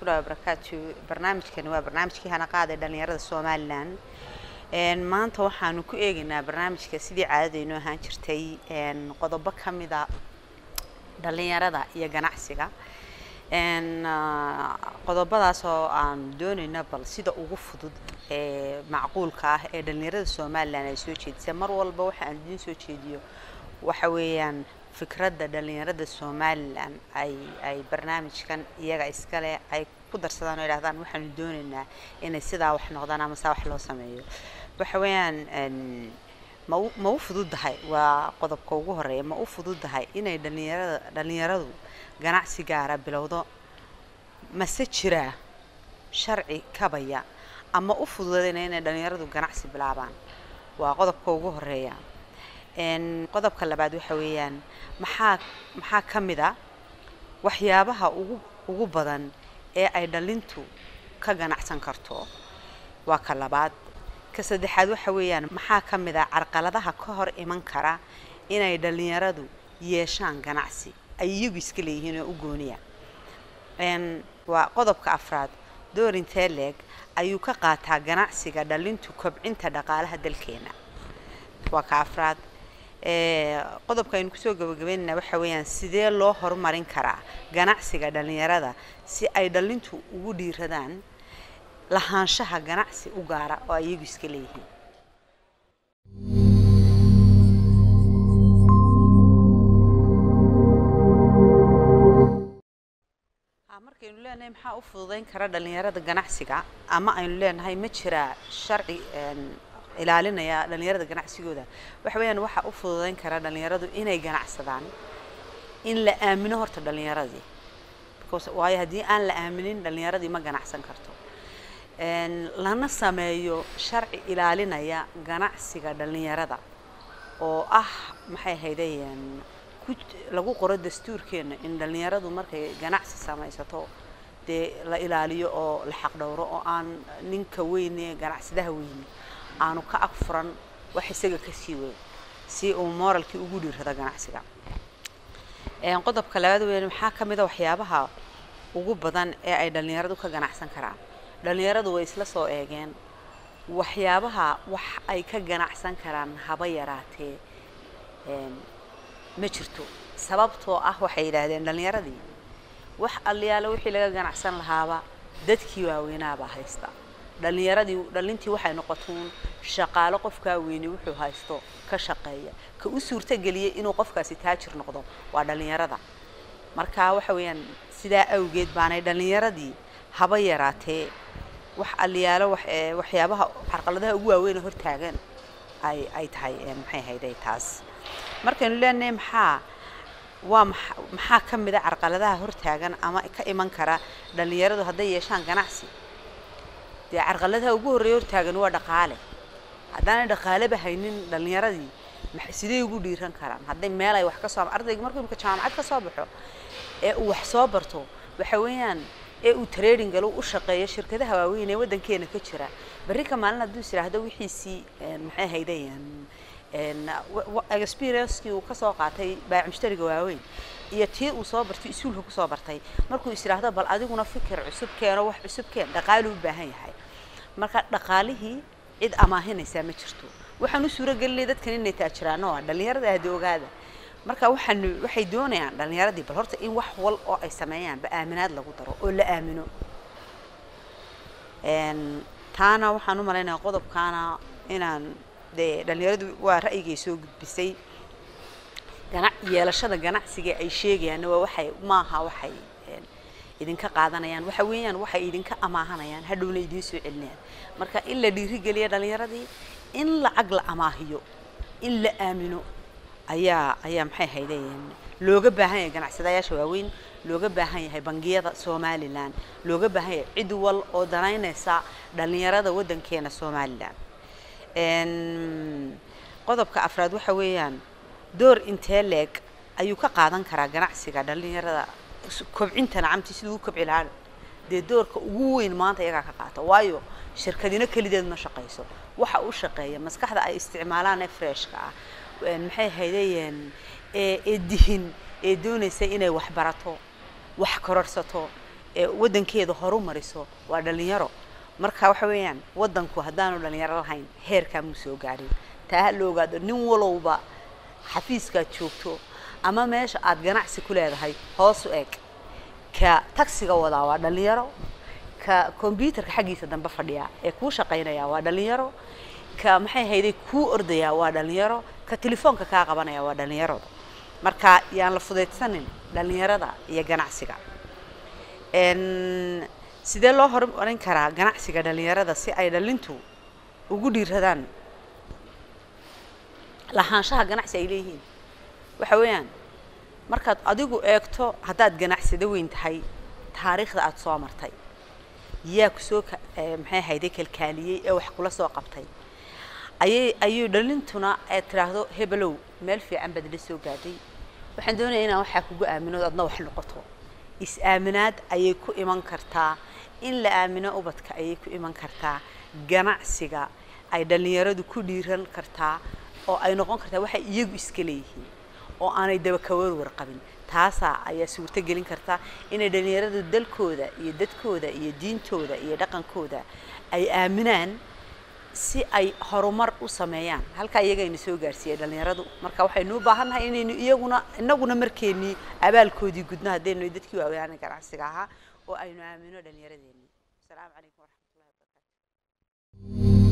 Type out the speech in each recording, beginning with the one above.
waraxmatullahi wabarakaatu barnaamijkani waa barnaamijkii hana qaaday dhalinyarada somalilan maanta waxaanu ku eegaynaa barnaamijka sidii caadadaynu ahaan jirtay qodobo ka mida dhalinyarada iyo ganacsiga qodobadaas oo aan doonayna bal sida ugu fudud ee macquulka ah ee dhalinyarada somalilan ay soo jeedisay mar walba waxa aan idiin soo jeediyo waxa weeyaan fikradda dhalinyarada somalilan ay ay barnaamijkan iyaga iskale ay ku darsadaan oo idhahdaan waxaanu doonaynaa inay sidaa wax noqdaan ama saa wax loo sameeyo waxa weeyaan ma u ma u fududahay waa qodobka ugu horeeya ma u fududahay inay dhalinyarada dhalinyaradu ganacsi gaara bilowdo mase jiraa sharci kabaya ama u fududayna inay dhalinyaradu ganacsi bilaabaan waa qodobka ugu horeeya qodobka labaad waxa weeyaan maxaa maxaa ka mid a waxyaabaha ugu ugu badan ee ay dhalintu ka ganacsan karto waa ka labaad ka saddexaad waxa weeyaan maxaa ka mid a carqaladaha ka hor iman kara inay dhalinyaradu yeeshaan ganacsi ay iyagu iska leeyihiin oo u gooniya waa qodobka afraad door intee leeg ayuu ka qaataa ganacsiga dhalintu kobcinta dhaqaalaha dalkeena waa ka afraad qodobka aynu kusoo gabagabeynayna waxa weeyaan sidee loo horumarin karaa ganacsiga dhalinyarada si ay dhalintu ugu dhiiradaan lahaanshaha ganacsi u gaara oo ay iyagu iska leeyihiin markaynu leenahay maxaa u fududeyn kara dhalinyarada ganacsiga ama aynu leenahay ma jiraa sharci ilaalinaya dhalinyarada ganacsigooda waxa weeyaan waxaa u fududeyn kara dhalinyaradu inay ganacsadaan in la aamino horta dhalinyaradii because waayo haddii aan la aaminin dhalinyaradii ma ganacsan karto lana sameeyo sharci ilaalinaya ganacsiga dhalinyarada oo ah maxay haydayeen lagu qoro dastuurkeena in dhalinyaradu markay ganacsi samaysato dee la ilaaliyo oo la xaqdhowro oo aan ninka weyne ganacsadaha weyne aanu ka ag furan wax isaga ka sii weyn si uu moralkii ugu dhiirrado ganacsiga qodobka labaad weyn maxaa ka mid a waxyaabaha ugu badan ee ay dhalinyaradu ka ganacsan karaan dhalinyaradu way isla soo eegeen waxyaabaha wax ay ka ganacsan karaan haba yaraatee ma jirto sababtoo ah waxay yidhaahdeen dhalinyaradii wax alliyaale wixii laga ganacsan lahaaba dadkii waaweynaabaa haysta dhalinyaradii dhalintii waxay noqotuun shaqaalo qofkaa weyne wuxuu haysto ka shaqeeya ka u suurtageliyay inuu qofkaasi taajir noqdo waa dhalinyarada marka waxa weeyaan sidaa awgeed baanay dhalinyaradii haba yaraatee wax alliyaalo wax waxyaabaha carqaladaha ugu waaweyn hortaagan ay ay tahay maxay hayday taas markaynu leenahay maxaa waa maxaa ka mid a carqaladaha hortaagan ama ka iman kara dhalinyaradu hadday yeeshaan ganacsi dee carqaladaha ugu horreeya hortaagan waa dhaqaale haddaanay dhaqaaleba haynin dhalinyaradii sidee ugu dhiiran karaan hadday meel ay wax ka soo ardayga markuu imika jaamacad ka soo baxo ee uu wax soo barto waxa weeyaan ee uu trading galo u shaqeeyo shirkadaha waaweyn ee waddankeena ka jira berri ka maalin hadduu is idhaahdo wixiisii maxay haydayaan experiencekii uu kasoo qaatay baac mushtariga waaweyn iyo tii uu soo bartay isuulka kusoo bartay markuu is idhaahdo bal adiguna fikir cusub keeno wax cusub keen dhaqaalu u baahan yahay marka dhaqaalihii cid amaahinaysaa ma jirto waxaan u suuragelinay dadkan inay taajiraano waa dhalinyarada ahdi ogaada marka waxaan waxay doonayaan dhalinyaradii bal horta in wax wal oo ay sameeyaanba aaminaad lagu daro oo la aamino taana waxaan u malaynayaa qodobkaana inaan dee dhalinyaradu waa ra'yigay soo gudbisay gana yeelashada ganacsiga ay sheegayaanna waa waxay maaha waxay idinka qaadanayaan waxa weeyaan waxay idinka amaahanayaan hadhowna idiin soo celinayaan marka in la dhiirigeliya dhalinyaradii in lacag la amaahiyo in la aamino ayaa ayaa maxay haydeen looga baahan yahay ganacsadayaasha waaweyn looga baahan yahay bangiyada somalilan looga baahan yahay cid wal oo danaynaysa dhalinyarada waddankeena somalilan qodobka afraad waxa weeyaan door intee leeg ayuu ka qaadan karaa ganacsiga dhalinyarada kobcinta nacamti siduu u kobci lahaa dee doorka ugu weyn maanta iyagaa ka qaata waayo shirkadino kelideed ma shaqayso waxa u shaqeeya maskaxda ay isticmaalaan ee freshka ah maxay haydayeen ee dihin ee doonaysa inay wax barato wax kororsato ee waddankeeda horu mariso waa dhalinyaro marka waxa weeyaan waddanku haddaanu dhalinyaro lahayn heerkaa muu soo gaadhin taa ha la ogaado nin walowba xafiiskaad joogto ama meesha aad ganacsi ku leedahay hoos u eg ka tagsiga wadaa waa dhalinyaro ka kombyuutarka xaggiisa dambe fadhiya ee kuu shaqaynaya waa dhalinyaro ka maxay hayday kuu ordaya waa dhalinyaro ka telefoonka kaa qabanaya waa dhalinyaro marka yaan la fudaydsanin dhalinyarada iyo ganacsiga n sidee loo horumarin karaa ganacsiga dhalinyarada si ay dhalintu ugu dhiiradaan lahaanshaha ganacsi ay leeyihiin waxa weeyaan markaad adigu eegto haddaad ganacsado weyn tahay taariikhda aada soo martay yaa kusoo ka maxay hayday kalkaaliyey ee wax kula soo qabtay ayay ayuu dhalintuna ee tiraahdo hebelow meel fiican baad la soo gaadhay waxaan doonayaa inaan waxaa kugu aamino adna wax noqoto is-aaminaad ayay ku iman kartaa in la aamino ubadka ayay ku iman kartaa ganacsiga ay dhallinyaradu ku dhiiran kartaa oo ay noqon kartaa waxay iyagu iska leeyihiin oo aanay daba ka warwar qabin taasaa ayaa suurto gelin karta inay dhallinyaradu dalkooda iyo dadkooda iyo diintooda iyo dhaqankooda ay aaminaan si ay horumar u sameeyaan halkaa iyagayna soo gaarsiiyey dhallinyaradu marka waxaynu u baahannahay inaynu iyaguna inaguna markeennii abaalkoodii gudno haddaynu dadkii waaweyaana ganacsiga ahaa oo aynu aamino dhallinyaradeennii asalaamu calaykum waraxmatullahi wabarakaatu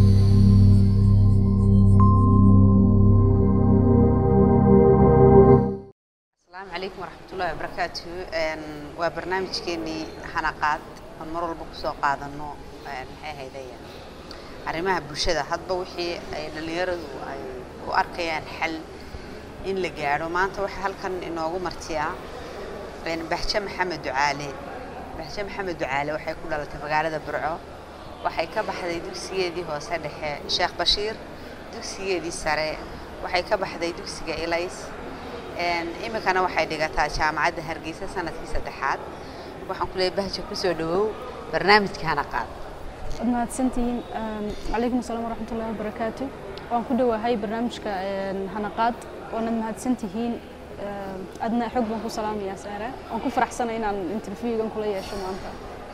asalaamu calaykum waraxmatullahi wabarakaatu waa barnaamijkeenii hanaqaad aan mar walba kusoo qaadano maxay haydaya arrimaha bulshada hadba wixii ay dhallinyaradu ay u arkayaan xal in la gaadho maanta waxaa halkan inoogu martiyaa baxje maxamed ducaale baxje maxamed ducaale waxay ku dhalatay magaalada burco waxay ka baxday dugsigeedii hoose dhexe sheekh bashiir dugsigeedii sare waxay ka baxday dugsiga elays iminkana waxay dhigataa jaamacadda hargeysa sanadkii saddexaad waxaan ku leeyahay bahja kusoo dhawow barnaamijka hanaqaad waad mahadsantihiin calaykum asalaam waraxmatullahi wabarakaatu waan ku dhowahay barnaamijka hanaqaad waanad mahadsantihiin adna xog baan ku salaamayaa saare waan ku faraxsanay inaan interviewgan kula yeesho maanta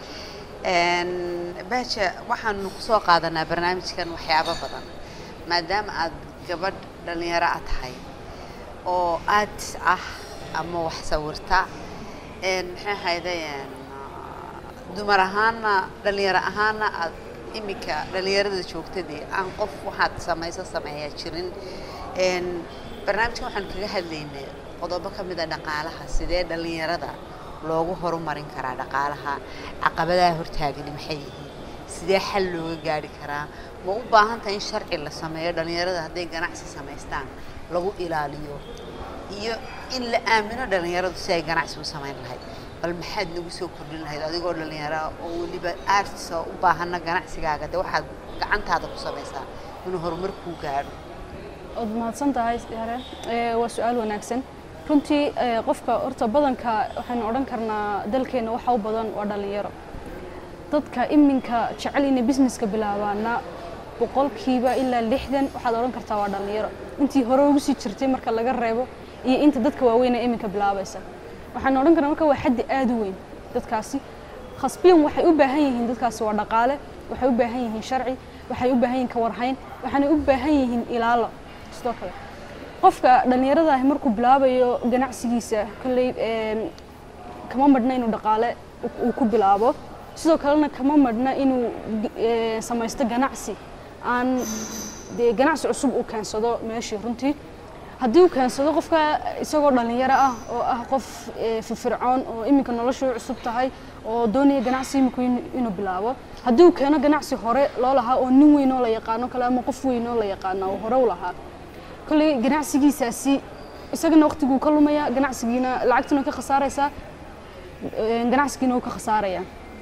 bahja waxaanu kusoo qaadanaa barnaamijkan waxyaabo badan maadaama aad gabadh dhallinyaro a tahay oo aad ah ama wax sawirta maxay ahaydeen dumar ahaana dhallinyaro ahaana aad iminka dhallinyarada joogtadii aan qof waxaad samayso sameeyaa jirin barnaamijkan waxaan kaga hadlaynay qodobo ka mid a dhaqaalaha sidee dhallinyarada loogu horumarin karaa dhaqaalaha caqabadaha hortaagani maxay yihiin sidee xal looga gaari karaa ma u baahan tahay in sharci la sameeyo dhallinyarada hadday ganacsi samaystaan lagu ilaaliyo iyo in la aamino dhallinyaradu si ay ganacsi u samayn lahayd bal maxaad nagu soo kordhin lahayd adigoo dhallinyara oo weliba aartisa u baahana ganacsigaaga de waxaad gacantaada ku samaysaa inuu horumar kuu gaadho waad mahadsan tahay hare waa su-aal wanaagsan runtii qofka horta badanka waxaynu odhan karnaa dalkeenna waxa u badan waa dhallinyaro dadka iminka jecel inay businesska bilaabaana boqolkiiba ilaa lixdan waxaad odhan kartaa waa dhallinyaro intii hore ugu sii jirtay marka laga reebo iyo inta dadka waaweyn ee iminka bilaabaysa waxaan odhan karnaa marka waa xaddi aad u weyn dadkaasi khasbiyan waxay u baahan yihiin dadkaasi waa dhaqaale waxay u baahan yihiin sharci waxay u baahan yihiin kawarhayn waxaanay u baahan yihiin ilaalo sidoo kale qofka dhallinyarada ahi markuu bilaabayo ganacsigiisa kolley kama madhna inuu dhaqaale uu ku bilaabo sidoo kalena kama madhna inuu samaysto ganacsi aan dee ganacsi cusub uu keensado meeshii runtii haddii uu keensado qofka isagoo dhallinyaro ah oo ah qof firfircoon oo iminka noloshu cusub tahay oo doonaya ganacsi iminku inuu bilaabo haddii uu keeno ganacsi hore loo lahaa oo nin weyn oo la yaqaano kale ama qof weyn oo la yaqaano oo hore u lahaa kolley ganacsigiisaasi isagana waqtiguu ka lumaya ganacsigiina lacagtuna ka khasaaraysaa ganacsigiina uu ka khasaaraya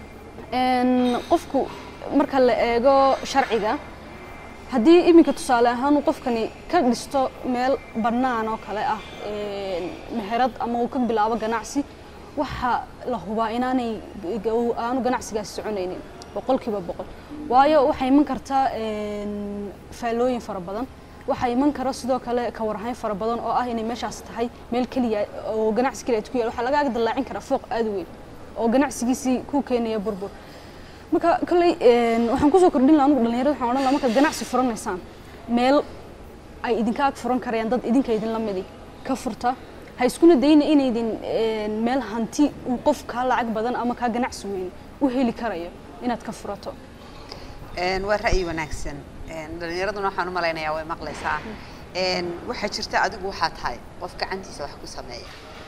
qofku marka la eego sharciga haddii iminka tusaale ahaan uu qofkani ka dhisto meel bannaan oo kale ah meherad ama uu ka bilaabo ganacsi waxaa la hubaa inaanay aanu ganacsigaasi soconaynin boqolkiiba boqol waayo waxay iman kartaa faallooyin fara badan waxaa iman kara sidoo kale kawarhayn fara badan oo ah inay meeshaas tahay meel keliya oo ganacsi keliya ku yaal waxaa lagaaga dallaacin karaa fooq aad u weyn oo ganacsigiisii ku keenaya burbur marka kolley een, waxaan kusoo kordhin lahaa anugu dhalinyarada waxaan odhan lahaa markaad ganacsi furanaysaan meel ay idinka ag furan karayaan dad idinka idinla midi ka furta ha iskuna dayna inaydin een, meel hanti uu qof kaa lacag badan ama kaa ganacsi weyn u heli karayo inaad ka furato Een, waa ra'yi wanaagsan Een, dhalinyaraduna waxaan u malaynayaa way maqlaysaa Een, waxaa jirta adigu waxaa tahay qof gacantiisa wax ku sameeya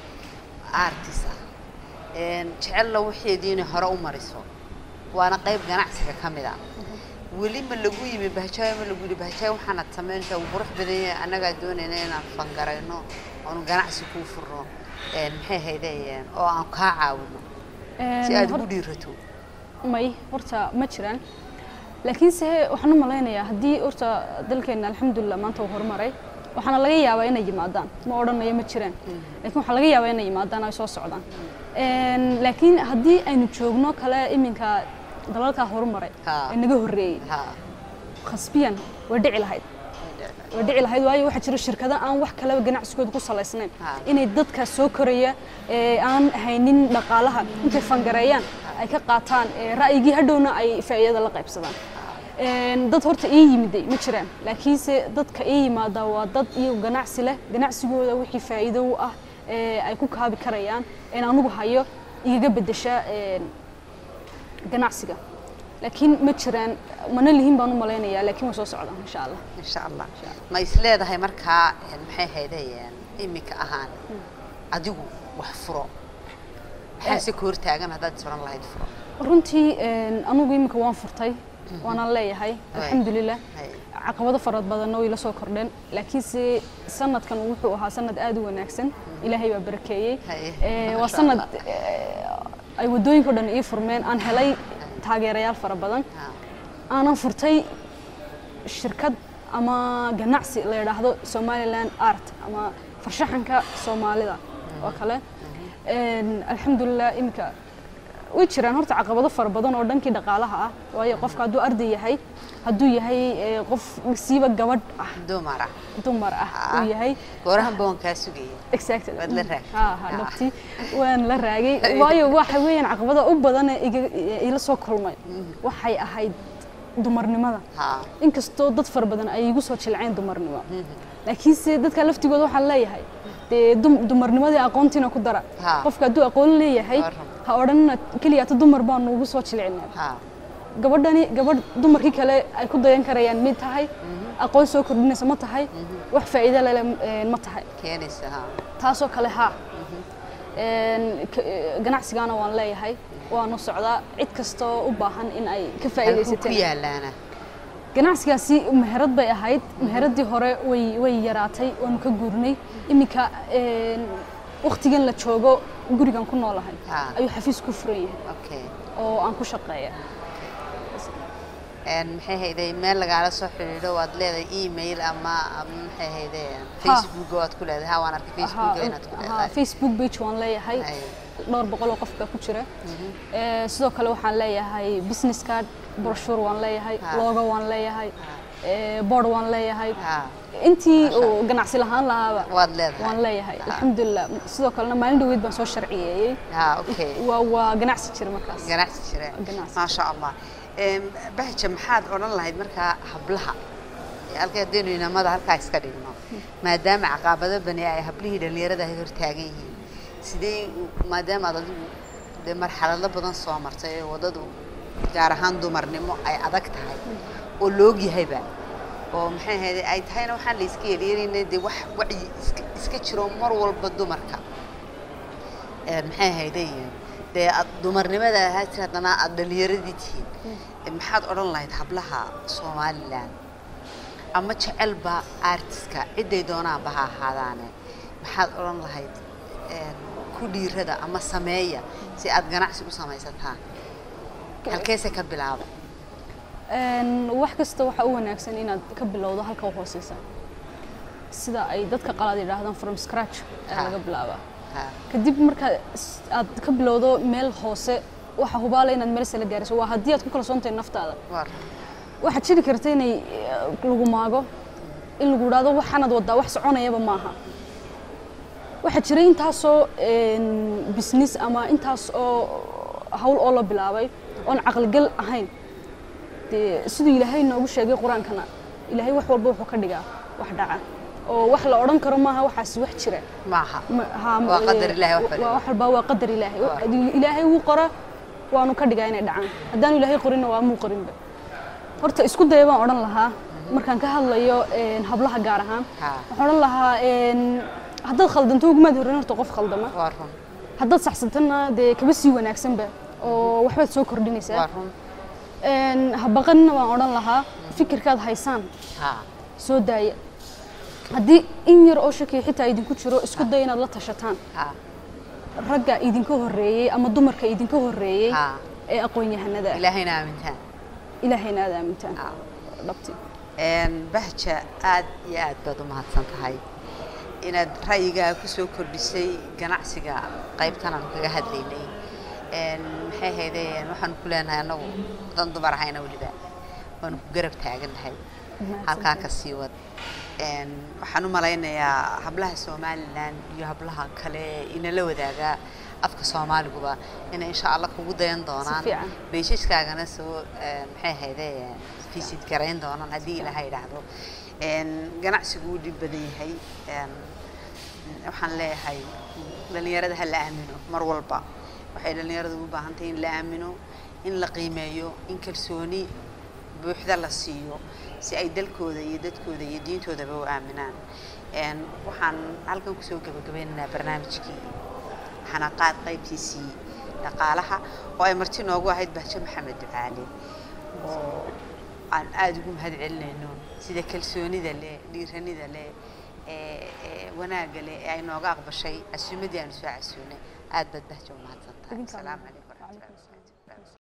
artist ah Een, jecella waxeediina hore u mariso waana qayb ganacsiga ka mid ah weli ma lagu yimi bahjaayo ma lagu yidhi bahjaayo waxaanad samaynaysaa wuu qurux badan yahay annagaa doonayna inaan fangarayno oonu ganacsi kuu furno Een, maxay haydeen oo aan kaa caawino si Een, aad hor- ugu dhiirato may horta ma jiraan laakiinse waxaan u malaynayaa haddii horta dalkeena alxamdulilah maanta uu horumaray waxaana laga yaabaa inay yimaadaan ma odhanayo ma jiraan laakiin waxaa laga yaabaa inay yimaadaan ay soo socdaan Een, laakiin haddii aynu joogno kale iminka dalalkaa horumaray Ha. ee naga horreeyey ha khasbiyan way dhici lahayd way dhici lahayd waayo waxaa jira shirkado aan wax kaleba ganacsigooda ku salaysnayn Ha. inay dadka soo koraya ee aan haynin dhaqaalaha intay fangareeyaan ay ka qaataan ee ra'yigii hadhowna ay faa'iidada la qaybsadaan Een, dad horta ii yimiday ma jiraan laakiinse dadka ii yimaada waa dad iyagu ganacsi leh ganacsigooda wixii faa'iido u ah ee ay ku kaabi karayaan in anugu hayo igaga beddesha een, ganacsiga laakiin ma jiraan mana lihin baan u malaynayaa laakiin way soo socdaan insha allah insha allah ma is leedahay markaa een, maxay haydayeen iminka ahaan adigu wax furo maxaase ka hortaagan haddaad isbaran lahayd furo runtii een, anugu imika waan furtay waanaan leeyahay alxamdulilah Hay. caqabado fara badanna way la soo kordheen laakiinse sanadkan wuxuu ahaa sanad aad u wanaagsan ilaahay baa barakeeyey Hay. Ee, waa Masha sanad Allah. ee, ay wadooyinka o dhan ii furmeen aan helay taageerayaal fara badan Ha. aanan furtay shirkad ama ganacsi la yidhaahdo somaliland art ama farshaxanka soomaalida oo kale Een, alxamdulilah iminka way jiraan horta caqabado fara badan oo dhankii dhaqaalaha ah waayo qofka hadduu arday yahay hadduu yahay ee, qof siiba gabadh ah dumara dumar ah Ah. uu yahay goorahan baan kaa sugaya exactly Waad la raagtay. ha ha Ah. dhabti waan la raagay waayo waxa weeyaan caqabada u badan ee iga- ila soo kulmay waxay ahayd dumarnimada ha inkastoo dad fara badan ay igu soo jilceen dumarnimo laakiinse dadka laftigooda waxaan leeyahay dee dum- dumarnimadii aqoontiina ku dara Ha. qofka hadduu aqoon leeyahay Warram. ha odhanina keliyaata dumar baanu ugu soo jilcinaa ha gabadhani gabadh dumarkii kale ay ku dayan karayaan mid tahay aqoon soo kordhinaysa ma tahay wax faa'iido lele eh, ma tahay keenaysa ha taasoo kale haa Een, k- eh, ganacsigaana waan leeyahay waanu socdaa cid kastoo u baahan in ay ka halkuu ku faa'iidaysateen yaalaana ganacsigaasi meherad bay ahayd meheradii hore way way yaraatay waanu ka guurnay iminka een, waqtigan la joogo gurigan ku noolahay Ha. ayuu xafiis ku furan yahay okay oo aan ku shaqeeya een maxay hayday meel lagaala soo xidhiidho waad leedahay email ama ama maxay hayday facebook waad ku leedahay ha waan arkay facebook inaad ku Aha, leedahay facebook page waan leeyahay Hay. dhowr boqol oo qof baa ku jira Ee, sidoo kale waxaan leeyahay business card brochure waan leeyahay Ha. logo waan leeyahay ee, board waan leeyahay ha intii uu ganacsi lahaan lahaaba waad leedahay waan leeyahay Ha. alxamdulilah sidoo kalena maalin dhaweyd baan soo sharciyeeyey ha okay waa waa ganacsi jira markaas ganacsi jira Ganacsi. maasha allah Em, bahja maxaad odhan lahayd markaa hablaha ee halka haddaynu inamada halkaa iska dhigno maadaama caqabado bani ay hablihii dhallinyarada ay hortaagan yihiin sidee u- maadaama aad adigu dee marxalado badan soo martay ee waddadu gaar ahaan dumarnimo ay adag tahay oo loog yahayba oo maxay ahayd ay tahayna waxaan la iska yeelyeelayna dee wax wacyi iska iska jiro mar walba dumarka Ee, maxay ahayday dee aad dumarnimada ahaa jir haddana aad dhalinyaradii tihiin Ee, maxaad odhan lahayd hablaha somalilan ama jecelba artiska ciday doonaanba ha ahaadaane maxaad odhan lahayd een, ku dhiirada ama sameeya si aad ganacsi u samaysataan halkeese ka bilaaba Een, wax kasta waxaa u wanaagsan inaad ka bilowdo halka u hooseysa sida ay dadka qalaad yidhaahdaan from scratch ayaa Ha. laga bilaabaa Ha, kadib marka s- aad ka bilowdo meel hoose waxa hubaala inaad meel sare gaariso waa haddii aad ku kalsoontahay naftaada war waxaad jiri karta inay eh, lagu maago in lagu idhaahdo waxaanaad wadaa wax soconayaba maaha waxaa jira intaasoo een, business ama intaas oo hawl oo la bilaabay oon caqligal ahayn dee siduu ilaahay noogu sheegay qur-aankana ilaahay wax walba wuxuu ka dhigaa wax dhaca oo wax la odhan karo maaha waxaasi wax jira maaha Ma- haa, ma- Waa qadar Ilaahay wax waa- waliba. wax walba waa qadar ilaahay Haddii ilaahay wuu qora waanu ka dhigaa inay dhacaan haddaanu ilaahay qorinna waa muu qorinba horta isku daya baan odhan lahaa markaan ka hadlayo een, hablaha gaar ahaan Haa. waxaan odhan lahaa een, haddaad khaldanto ugumaad horreyn horta qof khaldama waa run haddaad saxsantana dee kaba sii wanaagsanba oo waxbaad soo waa kordhinaysaa run Een, ha baqanina waan odhan lahaa fikirkaad haysaan haa soo daaya haddii in yar oo shakiya xitaa idinku jiro isku daya inaad la tashataan haa ragga idinka horreeyey ama dumarka idinka horreeyey haa ee aqoon-yahanada ah ilaahayna aamintaan ilaahayna aad aamintaan haa dhabti Een, bahja aad iyo aad baad u mahadsan tahay inaad ra'yigaaga ku soo kordhisay ganacsiga qaybtan aan kaga hadlaynay Een, maxay ahaydeen waxaan ku leenahay annagu dan dumar ahayna weliba waanu ku garab taagannahay halkaa ka sii wad Een, waxaan u malaynayaa hablaha somalilan iyo hablaha kale ee inala wadaaga afka soomaaliguba inay insha allah kugu dayan doonaan fiican. beeshaskaagana soo een, maxay ahaydeen visit garayn doonaan haddii ilaahay idhaahdo Een, ganacsigu wuu dhib badan yahay Een, waxaan leeyahay dhalinyarada ha la aamino mar walba waxay dhalinyaradu u baahan tahay in la aamino in la qiimeeyo in kalsooni buuxda la siiyo si ay dalkooda iyo dadkooda iyo diintoodaba u aaminaan Een, waxaan halkan kusoo gabagabeynaynaa barnaamijkii xanaqaad qaybtiisii dhaqaalaha oo ay marti noogu ahayd bahjo maxamed ducaale oo aan aada ugu mahad celinayno sida kalsoonida leh dhiiranida leh ee ee wanaagga leh ee ay nooga aqbashay casuumadii aanu soo casuunay aad baad bahjo u mahadsan tahay Idinkaa asalaamu mahad. calaykum waraxmatullahi wabarakaatu